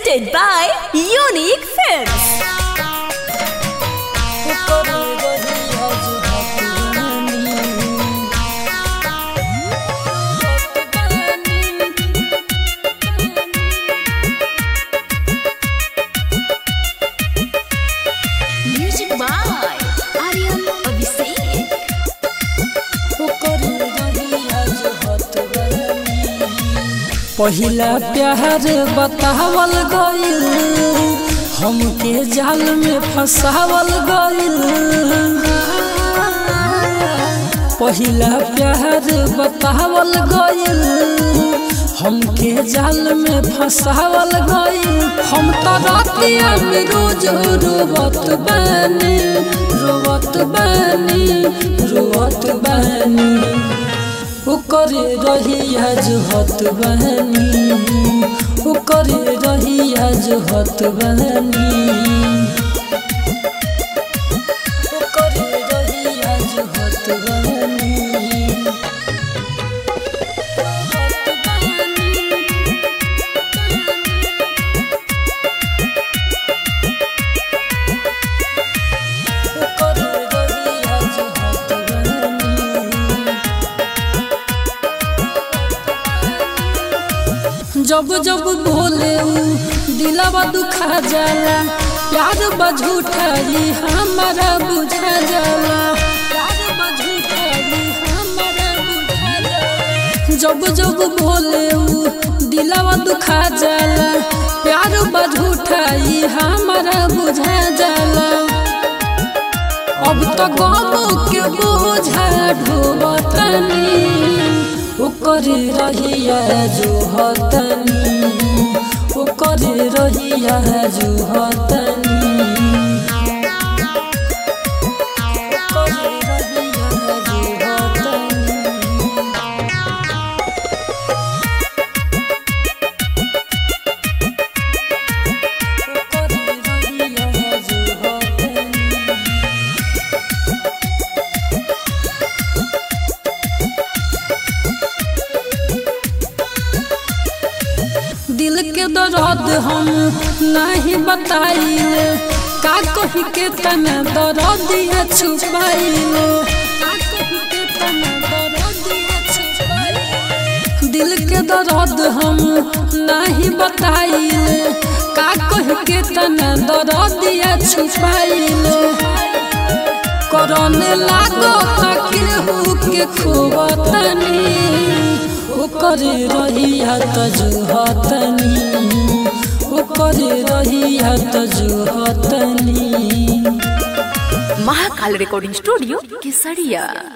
presented by Unique Films. Music by Aryan Abhishek. पहिला प्यार बतावल गइल हमके जाल में फंसावल गइल पहिला प्यार बतावल गइल हमके जाल में फंसावल गइल हम तो रातिया में रोज रोवत बानी रोवत बानी रोवत बानी ओकरे रहिया जुहत बहनी ओकरे रहिया जुहत बहनी ओकरे रहिया जुहत बहनी ओकरे रहिया जुहत बहनी जब जब भोले ऊ दिलवा दुखा जाला प्यार बझूठा जी हमारा बुझा जाला प्यार बझूठा जी हमारा बुझा जाला जब जब भोले ऊ दिलवा दुखा जाला प्यार बझूठा जी हमारा बुझा जाला अब तो गम के बोझा ढोबतनी ओकर रहिया जुहतनी ओकर रहिया जुहतनी ओकर रहिया जुहतनी ओकर रहिया जुहतनी दिल के दर्द हम नहीं बताइले का कही के तना दर्दिया छुपाइले का कही के तना दर्दिया छुपाइले दिल के दर्द हम नहीं बताइले का कही के तना दर्दिया छुपाइले करने लागो केहू के खोबतनी ओकर रहिया तजुहतनी ओकर रहिया तजुहतनी महाकाल रिकॉर्डिंग स्टूडियो केसरिया